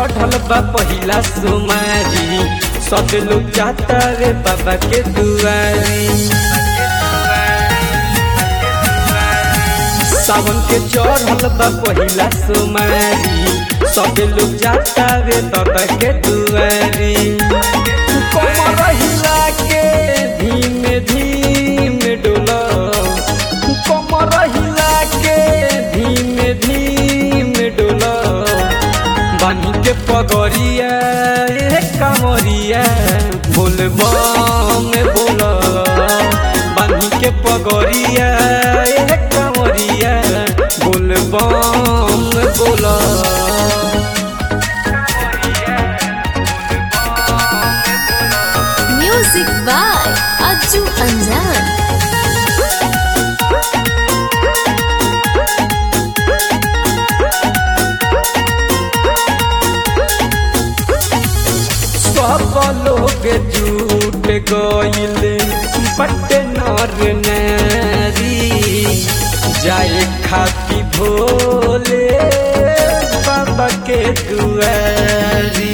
चढ़ल बा पहिला सुमारी सब लोग जाता रे बाबा के दुआरी सावन के चढ़ल बा पहिला सुमारी सब लोग जाता रे बाबा के दुआरी कमर हिला के धीमे धीमे डोला कमर हिला के धीमे धीमे डोला बानी के पगरिया ए कमरिया बोल बम बोल बानी के पगरिया ए कमरिया बोल बम बोल Music by Ajju Anjan. सब लोग झूठ गईल बट नर नारी जाए खाती भोले बाबा के दुआरी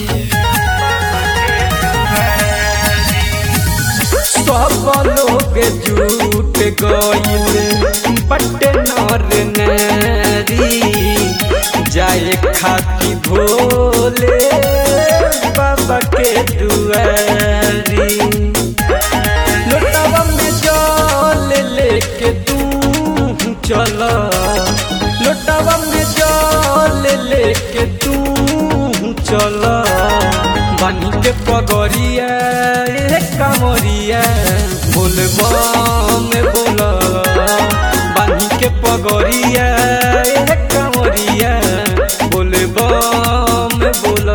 सब लोग झूठ गईल बट नर नारी जाए खाती भोले बाबा के दुआरी लोटावा में जल लेके तू चल लोटावा में जल लेके तू चल बानी के पगरिया ए कमरिया बोल बम बोल बानी के पगरिया ए कमरिया बोल बम बोल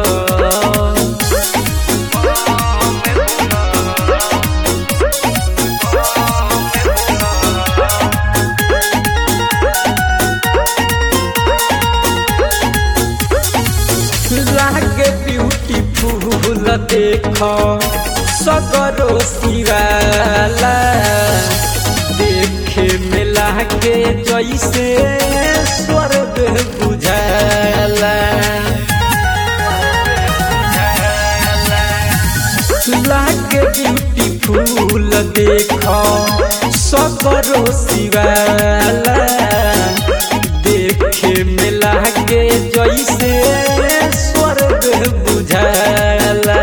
लागे ब्यूटीफुल देख सगरो सिवाला देखे में लागे जैसे स्वर्ग बुझाला लागे ब्यूटीफुल देख सगरो सिवाला देखे में लागे जैसे स्वर्ग बुझाला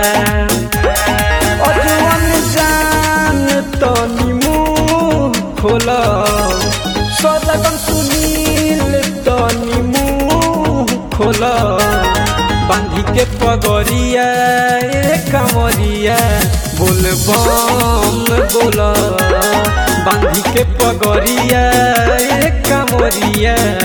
अजवन जान तनी मुंह खोल सदगम सुनील तनी मुंह खोल बांधी के पगरिया ए कमरिया बोल बम बोल बांधी के पगरिया ए कमरिया